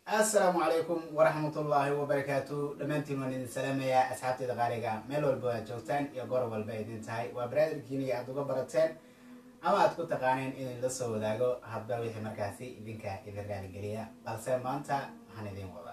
assalaamu calaykum waraxmatullaahi wabarakaatu dhammaantiin waan idin salaamayaa asxaabteyda qaaliga meel walba aad joogtaan iyo goor walba idin tahay waa baraadirkiini aad uga barateen ama aad ku taqaaneen in la soo wadaago hadba wixii markaasi idinka idin raaligeliya balse maanta waxaan idin wada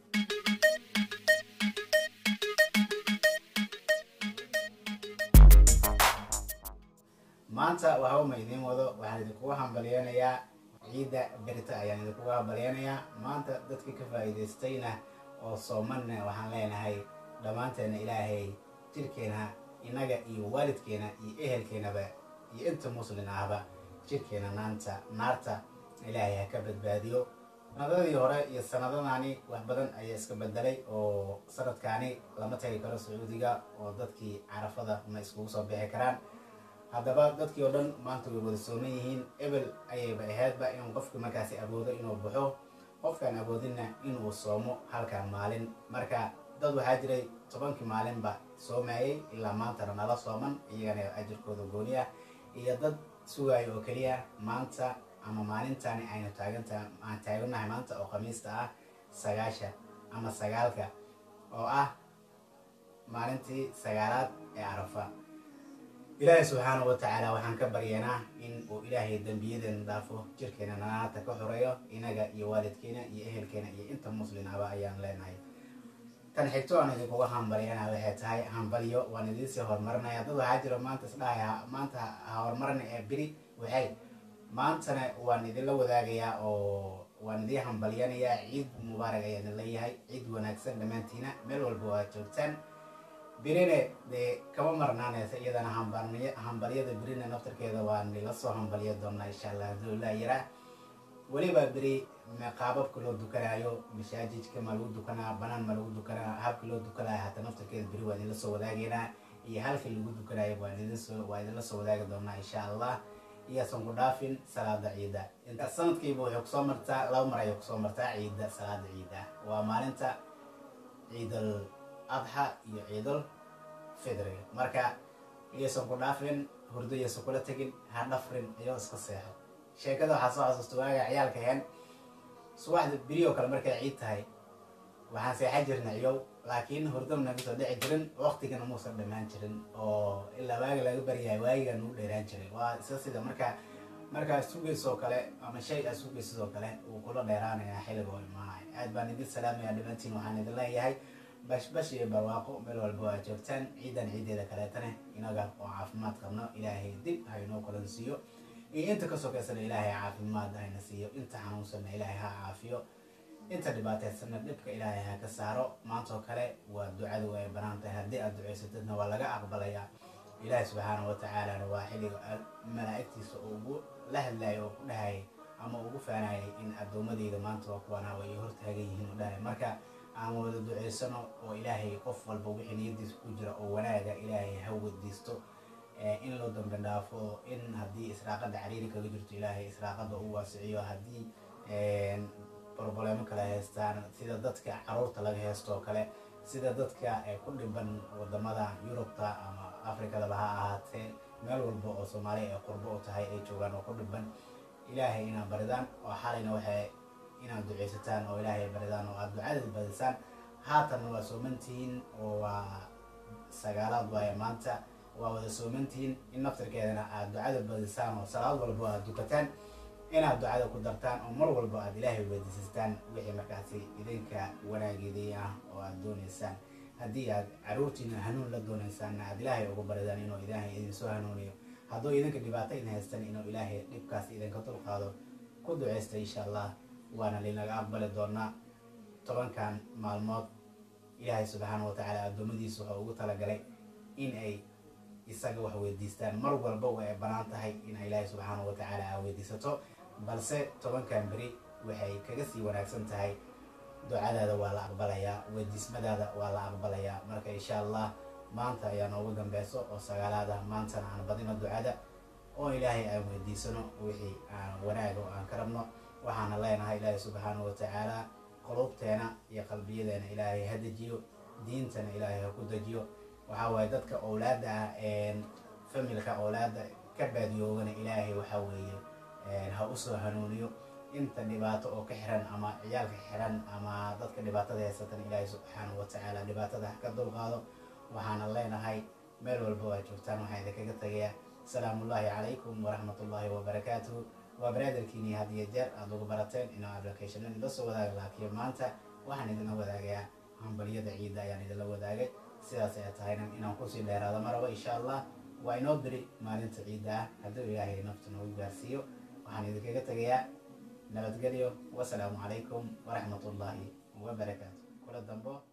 maanta waxauma idiin wado waxaan idinkuga hambalyeynayaa ciidda berita ayaan idinkuga hambalyeynayaa maanta dadkii ka faa'iidaystayna oo soomanna waxaan leenahay dhammaanteena ilaahay jirkeena innaga iyo waalidkeena iyo ehelkeenaba iyo inta muslin ahba jirkeena naanta naarta ilaahay ha ka badbaadiyo sanadadii hore iyo sanadadaani wax badan ayaa iska bedelay oo sanadkaani lama tagi karo sacuudiga oo dadkii carafada ma iskugu soo bixi karaan haddaba dadkii oo dhan maanta way wada sooman yihiin ebel ayayba ahaydba inuu qofki markaasi awoodo inuu baxo qofkaan awoodinna inuu soomo halkaan maalin marka dad waxaa jiray tobankii maalinba soomayay ilaa maantana nala sooman iyagana ajirkooda gooni ah iyo dad sugayo oo keliya maanta ama maalintani aynu taaganta aan taaganahay maanta oo khamiista ah sagaasha ama sagaalka oo ah maalintii sagaalaad ee carafa ilaahay subxaana wa tacaala waxaan ka baryanaa in uu ilaahay dembiyadeena dhaafo jirkeena nanaata ka xoreeyo inaga iyo waalidkeena iyo ehelkeena iyo inta muslimaba ayaan leenahay tan xigto aan idinkuga hambalyana waxay tahay hambalyo waan idiinsii horumarinaya dad waxaa jira maanta isdhahaya maanta ha horumarina ee beri waxay maantana waan idinla wadaagayaa oo waan idiin hambalyanayaa ciid mubaarak ayaan idin leeyahay ciid wanaagsan dhammaantiina meel walba waa joogtaan birine dee kama marnaanaysa iyadana hambalyada birina naftarkeeda waan nila soo hambalya doonaa insha allah haduu ilaa yaraa weliba beri qaababka loo dukanaayo mashaajidka ma lagu dukanaa banaan ma lagu dukanaa habka loo dukanaayo hataa naftarkeeda beri waa idinla soo wadaageynaa iyo halkii lagu dukanaayo waa idinla soo wadaagi doonaa insha allah iyaasan ku dhaafin salaada ciida inta sanadkiiba waxay kusoo martaa laba mar ayay kusoo martaa ciidda salaada ciida waa maalinta ciidal adxa iyo ciidal fidriga marka iyaysan ku dhaafin hurdo iyaysan kula tegin ha dhafrin iyo iska seexo sheekada waxaa soo xasuusta waaga ciyaalka heen subaxda berioo kale markay ciid tahay waxaan seexan jirna ciyow laakiin hurdam naga soo dhici jirin waqtigana muusan dhammaan jirin oo ilaa waaga laga baryahay waagiga nagu dheeraan jiray waa isa sida marka markaa sugaysoo kale ama shay aa sugaysidoo kale uu kula dheeraanayaa xilliga oo imaanaya aad baan idin salaamaya dhammaantiin waxaan idin leeyahay bashbash iyo barwaaqo meel walba waa joogtaan ciidan ciideeda kaleetane inaga oo caafimaad qabno ilaahay dib haynoo kulansiiyo iyo inta ka sokaysana ilaahay caafimaad hayna siiyo inta xanuunsanna ilaahay ha caafiyo inta dhibaataysanna dhibka ilaahay ha ka saaro maantoo kale waa ducadu ay banaan tahay haddii aad ducaysatadna waa laga aqbalayaa ilaahay subxaana wa tacaalana waa xilliga malaa'igtiisa uu ugu la hadlayo oo ku dhahayay ama ugu faanayay in addoomadeyda maanta waa kuwanaa way hortaagan yihiin u dhahay marka aan wada duceysano oo ilaahay qof walba wixii niyadiisa ku jira oo wanaaga ilaahay ha wadiisto in loo dambe dhaafo in haddii israaqada cariiri kaga jirto ilaahay israaqada u waasiciyo haddii broblemo kale haystaan sida dadka caruurta laga haysto oo kale sida dadka ku dhiban wadamada yurubta ama afrikadaba ha ahaatee meel walba oo soomaaliya ay qurbo u tahay ay joogaan oo ku dhiban ilaahay inaad baridaan oo xalayna waxay inaad duceysataan oo ilaahay baridaan oo aada ducadad badisaan haatanna waa soomantihiin oo waa sagaalaad waaye maanta waa wada soomantihiin in naftarkeedana aada ducada badisaan oo salaad walba aad dukataan inaad ducada ku dartaan oo mar walba aad ilaahay weydiisataan wixii markaasi idinka wanaageedii ah oo aad dooneysaan haddii aad caruurtiina hanuun la dooneysaanna aad ilaahay ugu baridaan inuu ilaahay idinsoo hanuuniyo hadduu idinka dhibaato in haystan inuu ilaahay dhibkaas idinka dulqaado ku duceysta insha allah waana linaga aqbali doonaa tobankan maalmood ilaahay subxaana wa tacaala addoommadiisa wuxuu ugu talagalay in ay isaga wax weydiistaan mar walba way ay banaan tahay ina ilaahay subxaana wa tacaala aa weydiisato balse tobankan beri waxay kaga sii wanaagsan tahay ducadaada waa la aqbalayaa weydiismadaada waa la aqbalayaa marka insha allah maanta ayaa noogu dambeyso oo sagaalaad ah maantana aan badino ducada oo ilaahay aan weydiisano wixii aan wanaaga oo aan ka rabno waxaana leenahay ilaahay subxaana wa tacaala qulubteena iyo qalbiyadeena ilaahay ha dejiyo diintana ilaahay ha ku dejiyo waxaa waaye dadka owlaada ah familka owlaada ka baadiyoogana ilaahay waxaa weeye ha usoo hanuuniyo inta dhibaato oo ka xiran ama ciyaalka xiran ama dadka dhibaatada haysatan ilaahay subxaanahu watacaala dhibaatada ha ka dulqaado waxaana leenahay meel walba waa joogtaan waxaa idinkaga tagayaa asalaamullaahi calaykum waraxmatullaahi wabarakaatuhu waa baraadarkiini had iyo jeer aada ugu barateen inuu applicationan ila soo wadaaga laakiin maanta waxaan idinla wadaagayaa hambaliyada ciidda ayaan idinla wadaagay sidaas ay tahayna inaan kusii dheeraado maraba insha allah waa inoo beri maalinta ciidda ah hadduu ilaahay naftu nagu gaarsiiyo waxaan idinkaga tegayaa nabadgelyo wasalaamu calaykum waraxmatullaahi wabarakaatu kula dambo